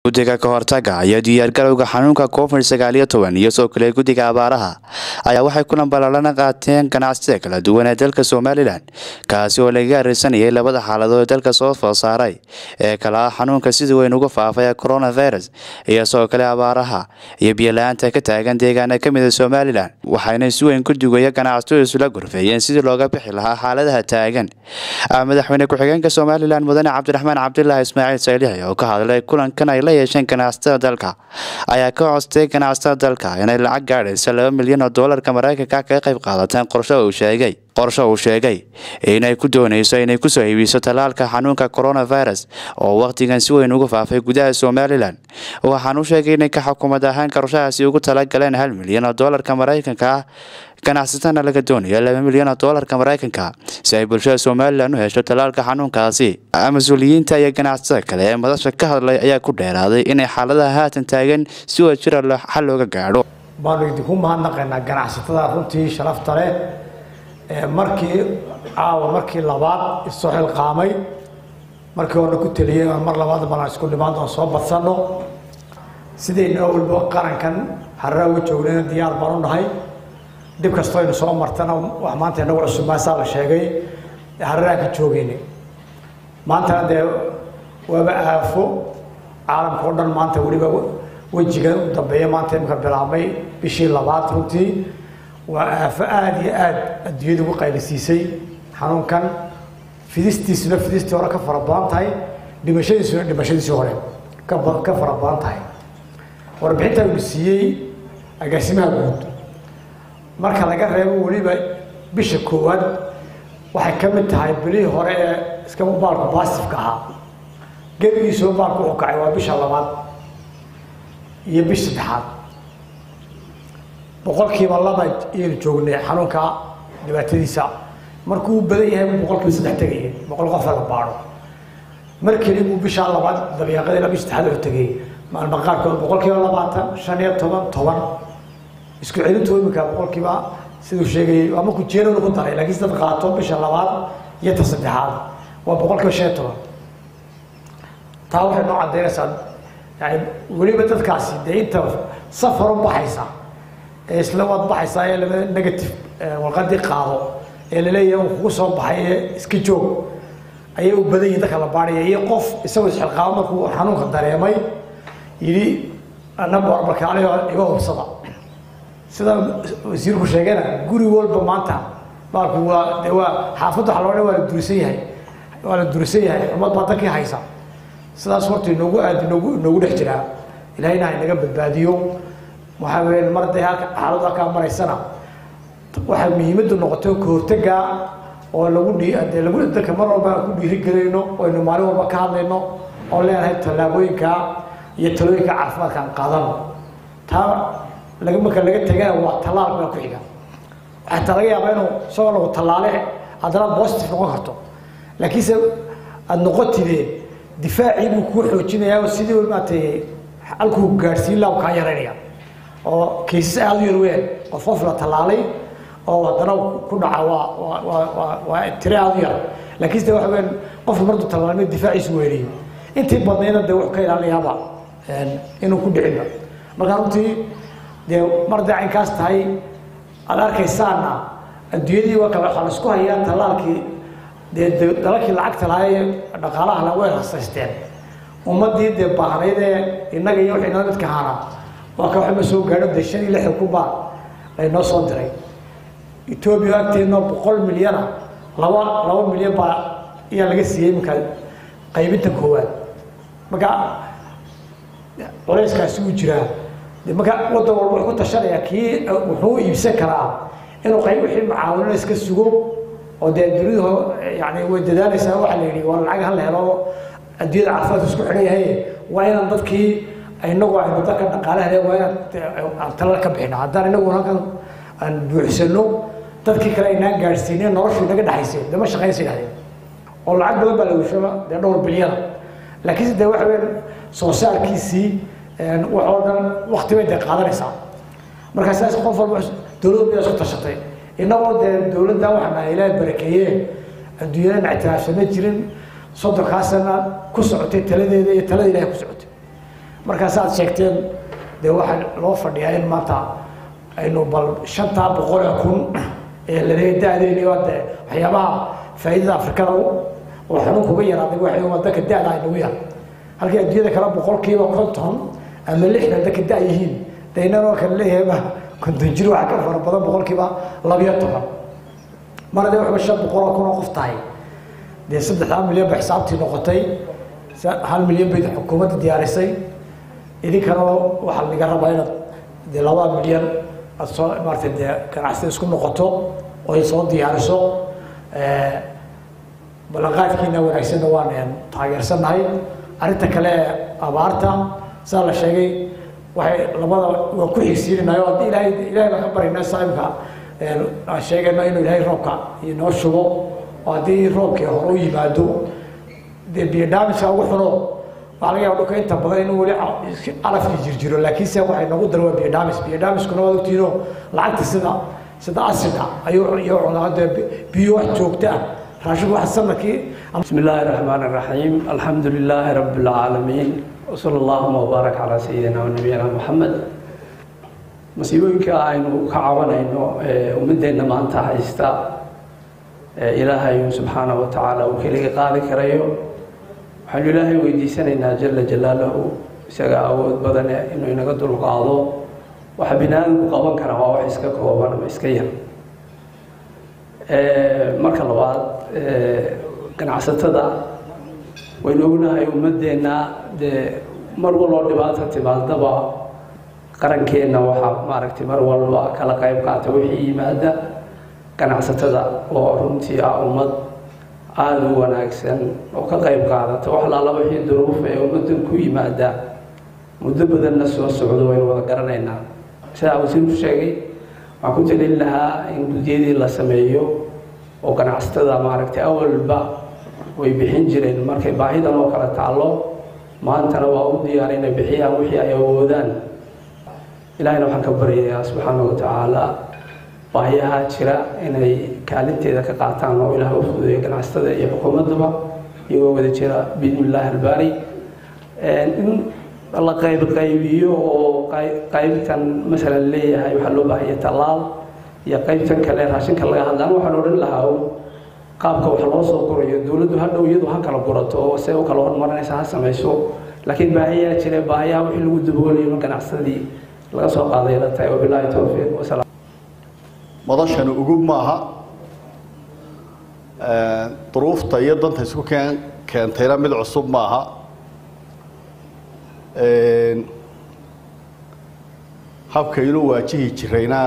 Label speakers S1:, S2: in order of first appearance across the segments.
S1: guddiga ka hortaga iyo diyaargarowga xanuunka covid sagaal iyo toban iyo soo kale guddiga abaaraha ayaa waxay kulan balaalana qaateen ganacsiga kala duwan ee dalka somalilan kaasi oo laga arisanayay labada xaaladood ee dalka soo food saaray ee kala ah xanuunka sida weyn uga faafay coronavirus iyo soo kale abaaraha iyo biyola-aanta ka taagan deegaana ka mida somalilan waxayna si weyn guddigaya ganacsato isula gorfeeyeen sidii looga bixi lahaa xaaladaha taagan madaxweyne ku-xigeenka somalilan mudane cabdiraxmaan cabdilaahi ismaaciil saylixi oo ka hadlay kulankan ay la yeesheen ganacsatada dalka ayaa ka codstay ganacsatada dalka inay lacag gaadhaysa laba milyan oo doolarka maraykanka kaga qayb qaadateen qorsho uu sheegay qorsho uu sheegay inay ku doonayso inay kusoo iibiso tallaalka xanuunka coronavirus oo wakhtigan si weyn uga faafay gudaha somalilan waxaan u sheegay inay ka xukuumad ahaan qorshahaasi ugu talagaleen hal milyan oo doolarka maraykanka ah ganacsatana laga doonayo laba milyan oo doolarka maraykanka si ay bulshada somalilan u hesho tallaalka xanuunkaasi mas-uuliyiinta iyo ganacsatada kale ee madasha ka hadlay ayaa ku dheeraaday inay xaaladaha haatan taagan si wada jira xal looga gaadho
S2: baanu idinku mahadnaqaynaa ganacsatada runtii sharafta leh markii caawa markii labaad isoo xilqaamay markii horena ku teliyay aan mar labaad balan isku dhimaan oon soo badsanno sidaynu awalba qarankan harraa uga joognayna diyaar baan u nahay dhib kastoo aynu soo martana wax maanta inagu cusub maasaa la sheegay harraan ka joogaynay maantana dee waaba aafo caalamka o dhan maanta weliba wejigan u dambeeya maanta imika bilaabmay bishii labaad runtii waa aafo aada iyo aada adduunyada ugu qaylisiisay xanuunkan fidistiisuna fidistii hore ka fara badan tahay dhimashadiisuna dhimashadiisii hore ka ka fara badan tahay warbixinta uu siiyey agaasimaha guud marka laga reebo weliba bisha koowaad waxay ka mid tahay bilihii hore ee iska baalku baasifka ahaa gebigiisoo baalku wuxuu kacay waa bisha labaad iyo bish saddexaad boqolkiiba laba ayaynu joognay xanuunka dhibaatadiisa markuu badan yahay buu boqolkiiba saddex tegaya boqol qofa la baadho mar keli buu bishaa labaad dabiiqadii la bish saddexaad oo tegay maalma qaarkood boqolkiiba labaatan shan iyo toban toban isku celintu iminka boqolkiiba siduu sheegayay waa markuu jeerona ku daray laakiin dad qaato bisha labaad iyo ta saddexaad waa boqolkiiba shan iyo toban taa waxay noo cadaynaysaa yani weliba dadkaasi dee inta safar u baxaysa ee isla waad baxaysaa ee laba negative warqadii qaado ee laleeyahay uu kugu soo baxay ee iska joog ayay u badan yihin dadka la baadhaya iyo qof isagoo isxilqaabo markuu xanuunka dareemay yidhi anaba markaaliyo iga hubsada sida wasiirku sheegayna guri walba maanta baalku waa de waa xaafadda waxa loo dhan waa la durisan yahay waa la durisan yahay xumad baa dadkii haysa sidaas horta inoogu aad inoogu inoogu dhex jiraa ilahayna ha inaga badbaadiyo waxaa weeye mar day halka xaaladu halkaa maraysana waxaa muhiimaddu noqotay ka hortaga oo lagu dhi dee lagu dadka mar walba aan ku dhiirigelayno oynu maalin walba ka hadlayno oo leenahay tallaabooyinka iyo talooyinka caafimaadka aan qaadano taa laga marka laga tegana waa tallaal baa ku xiga xataa laga yaabaa inuu isagoo lagu tallaale haddana positive noqon karto laakiinse aada noqotide difaacii buu kuu xoojinayaa oo sidii maaragtay halkuu gaadhsiin laha kaa yaraynaya oo kaysas aada u yar weyn qof qof la tallaalay oo haddana ku dhaca waa waa waa waa waa tire aada u yar laakiinse waxa weyn qofka markuu tallaalmay difaaciisu weeriyey intii badnayna dee wuxuu ka ilaalinayaaba inuu ku dhicinba marka runtii dee mar dee caynkaas tahay aada arkaysaana adduunyadii waa kale waxaa la isku hayaa tallaalkii dee dalalkii lacagta lahaa ee dhaqaalaha la way rasaysteen ummaddii dee baahnayd ee innaga iyo wixii nala midka ahaana waa ka waxba soo gaadho dee shan iyo lixdan kun baa laynoo soo diray etoobiya agteednoo boqol milyana laba laba milyan baa ayaa laga siiyey iminka qaybinta koowaad marka culayskaasi wuu jiraa de marka waddan walba wuxuu ku tashanayaa kii wuxuu iibsan karaa inuu qayb wixii mucaawinada iska sugo oo dee dunidu yani way dadaalaysaa waxaa la yidhi waa lacag hal helo adduunyada caafimaadka isku xidhan yahay waa inaan dadkii inagu aynu dadka dhaqaalaha le waa inaan aan talal ka bixino haddaan inagu halkan aan buuxsano dadkii kale aynaan gaadhsiinin noloshu inaga dhexaysay dama shaqaynaysa yidhahdeen oo lacag badan baa la wishaba dee dhowr bilyana laakiinse dee waxa weyn soo saarkiisii wax oo dhan wakti bay dee qaadanaysaa markaa sidaas qof walba dowladda miyaa isku tashatay innagoo dee dowladda waxaana ilaahay barakeeyeen adduunyadana ictiraafsama jirin soddonkaa sana ku socotay taladeeda iyo talada ilahay ku socotay markaas aad sheegteen dee waxaa loo fadhiyaa in maanta aynu bal shantaa boqol ee kun ee laleeya da-deeni oo de waxyaabaha faa'iidada afrikada oo xanuunka uga yaraaday waxay wadanka da-da aynagu yar halkii adduunyada kale boqolkiiba konton ama lixdan dadka da yihiin de inanoo kale leeyahayba konton jir waxa ka fara badan boqolkiiba labiyo toban mar hadee waxba shan boqol oo kun oo qof tahay dee saddexdaa milyan ba xisaabtii noqotay hal milyan bay xukuumadda diyaarisay idinkana waxaa laga rabaa inaad dee laba milyan aad soo maarata dee ganacsida isku noqoto oo ay soo diyaariso ballanqaadkiina wanaagsanna waan taageersannahay arrinta kale ee abaarta saa la sheegay waxay labada waa ku xigsiinanayo haddii ilaahay ilahay baan ka baryana saaibka aan sheegayno inuu ilaahay roobka inoo shubo oo haddii roobkii hore u yimaado dee biyo dhaamiska ugu xuno waxaa laga yaba dhulka inta badan inuu weli calafkii jirjiro laakiinse waxay noogu daran waa biyo dhaamis biyo dhaamiskuna waad ogtiino lacagta sida sida asida ayuu iyo cunaa dee biyo wax joogta ah raashinku wax sanadkii
S3: بسم الله الرحمن الرحيم الحمد لله رب العالمين وصلى اللهم وبارك على سيدنا ونبينا محمد masiibooyinka aynu ka cabanayno ee ummadeenna maanta haysta ee ilaahay subxaanahu wa tacaala uu keliga qaadi karayo waxaynu ilaahay weydiisanaynaa jala jalaalahu isaga awood badane inuu inaga dulqaado waxa bini aadamku qaban kara waa wax iska kooban ama iska yar marka labaad ganacsatada waynu ognahay ummadeenna dee mar waloo dhibaata timaadaba qarankeenna waxaa maaragtay mar walba kala qayb qaata wixii yimaada ganacsatada oo runtii ah ummad aada u wanaagsan oo ka qayb qaadata wax laala wixii duruuf ee ummaddan ku yimaada muddo badanna soo socdo waynu wada garanaynaa sidaa wasiirku sheegay waxaan ku talin lahaa in gudyadii la sameeyo oo ganacsatada maaragtay awalba way bixin jireen markay baahidan oo kale taallo maantana waa u diyaar inay bixiyaan wixii ay awoodaan ilaahayna waxaan ka baryayaa subxaana wa tacaala baahiyaha jira inay kaalinteeda ka qaataan oo ilaah u fududeeyo ganacsatada iyo xukuumaddaba iyagoo wada jira biidni illaahi albaari in la qayb qaybiyo oo qaybtan masalan leeyahay waxaa loo baahanya tallaal iyo qaybtan kale raashinka laga hadlaan waxaan odhan lahaa qaabka wax loo soo gurayo dowladdu hadhow iyadu ha kala gurato oo se u kala hormarinaysa ha samayso laakiin baahiyaa jira baahiyaha wixii lagu daboolayo ganacsadii laga soo qaaday la tahay wabilaahi towfiiq wasalaam
S4: madashani ugub maaha duruufta iyo danta isku keen keentayna mid cusub maaha habkaynu waajihi jirayna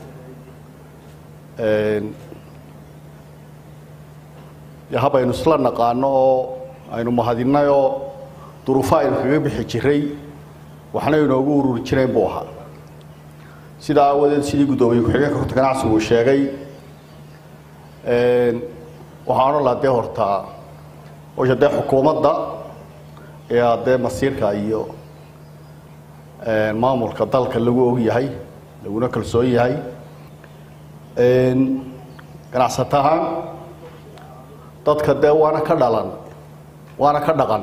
S4: hab aynu isla naqaano oo aynu mahadinay oo duruufo aynu kaga bixi jiray waxna inoogu ururi jireen buu ahaa sidaa aawadeed sidii guddoomiye ku-xigeenka horta ganacsigu uu sheegay waxaan odhan lahaa dee hortaa osha dee xukuumadda ee haddee masiirka iyo maamulka dalka lagu og yahay laguna kalsoon yahay ganacsato ahaan dadka dee waana ka dhalan waana ka dhaqan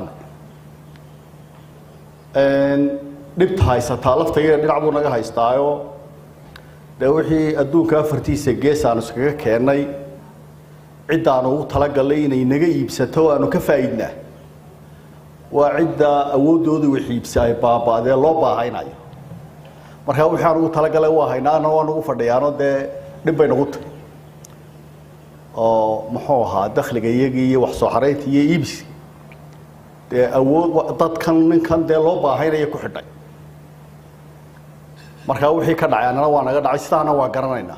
S4: dhibta haysataa laftageeda dhinac buu naga haystaayo dee wixii adduunka afartiisa gees aanu iskaga keennay ciddaanu ugu talagalnay inay naga iibsato aanu ka faa'iidnaa waa cidda awooddooda wax iibsa ay baaba'dee loo baahaynayo markaa wixii aan ugu talagalay waa haynaana waa nagu fadhiyaano dee dhib bay nagu tahy oo muxuu ahaa dakhliga iyagii iyo wax soo xaraynta iyo iibsi dee awood dadkan ninkan dee loo baahaynaya ku xidhay markaa wixii ka dhacay annana waa naga dhacay sidaana waa garanaynaa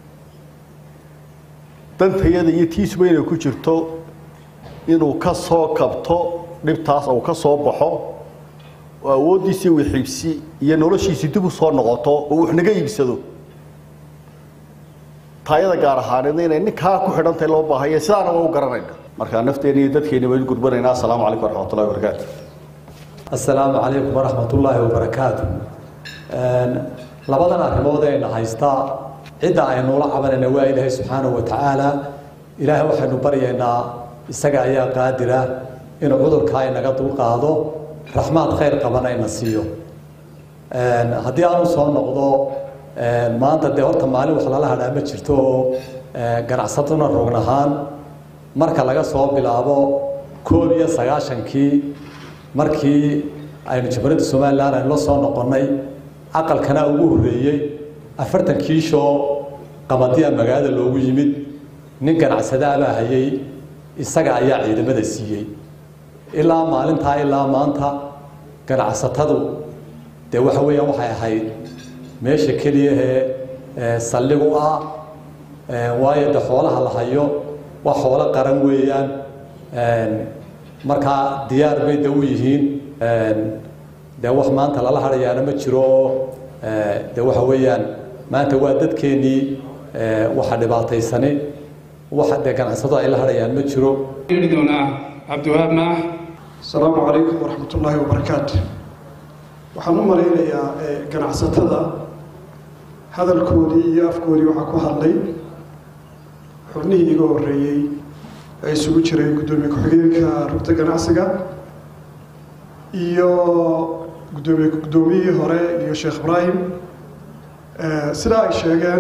S4: dantayada iyo tiisuba inay ku jirto inuu ka soo kabto dhibtaas uu ka soo baxo oo awooddiisii wixiibsi iyo noloshiisii dib u soo noqoto oo wax naga iibsado taayada gaar ahaaneedna inay ninkaa ku xidhantahay loo baahaya sidaana waa u garanayna markaa nafteena iyo dadkeena baynu gurbanayna assalaamu calaykum waraxmatullahi wabarakaatu
S5: assalaamu calaykum waraxmatullaahi wabarakaatu labadan arrimood ayna haystaa cidda aynula cabanayna waa ilaahay subxaanahu wa tacaala ilaahay waxaynu baryaynaa isaga ayaa qaadira inuu cudurkaa inaga dulqaado raxmaad khayr qabana ina siiyo haddii aanu soo noqdo maanta dee horta maalin wax lala hadhaa ma jirto oo ganacsatuna rogn ahaan marka laga soo bilaabo koob iyo sagaashankii markii aynu jamhuuriyadda somalilan aynu la soo noqonnay aqalkana ugu horreeyey afartan kiishoo qabadiya magaalada loogu yimid nin ganacsadaabaa hayay isaga ayaa ciidamada siiyey ilaa maalintaa ilaa maanta ganacsatadu dee waxa weeyaan waxay ahayd meesha keliyahee saldhig u ah waayo de xoolaha la hayo waa xoolo qaran weeyaan markaa diyaar bay de u yihiin dee wax maanta lala hadhayaana ma jiro oo de waxa weeyaan maanta waa dadkeennii waxa dhibaataysani waxa dee ganacsatadu ay la hadhayaan ma jiro
S6: doonaa cabdiwahaab maax
S7: asalaamu calaykum waraxmat ullaahi wabarakaatu waxaan u malaynayaa ganacsatada hadalkoodii iyo afkoodii waxaa ku hadlay xubnihii iga horreeyey ee isugu jiray guddoomiye ku-xigeenka rugta ganacsiga iyo gudoomiye guddoomiyihii hore iyo sheekh ibraahim sidaa ay sheegeen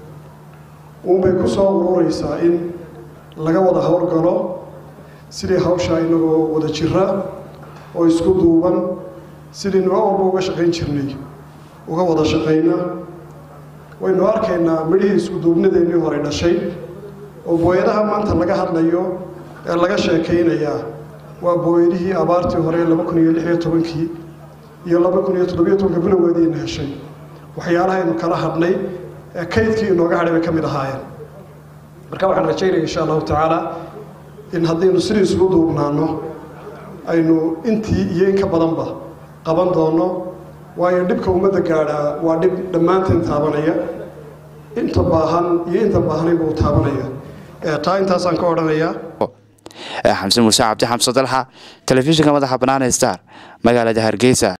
S7: uunbay ku soo urureysaa in laga wada howlgalo sidii hawshaa inagoo wada jira oo isku duuban sidii nuga walba uga shaqayn jirnay uga wada shaqayna waynu arkaynaa midhihii isku duubnadeennii hore dhashay oo booyadaha maanta laga hadlayo ee laga sheekaynayaa waa booyadihii abaartii hore laba kun iyo lix iyo tobankii iyo laba kun iyo toddobiyo tobanka bilowgeediina heshay waxyaalahaynu kala hadhnay ee kaydkii inooga hadhay bay ka mid ahaayeen marka waxaan rajaynaya insha allahu tacaala in haddaynu sidii isugu duubnaano aynu intii iyo in ka badanba qaban doono waayo dhibka ummadda gaadhaa waa dhib dhammaanteen taabanaya inta baahan iyo inta baahnaynba uu taabanaya taa intaasaan ka odhanayaa
S1: xamse muuse cabdi xamse dalxa telefishinka madaxa bannaan ee star magaalada hargeysa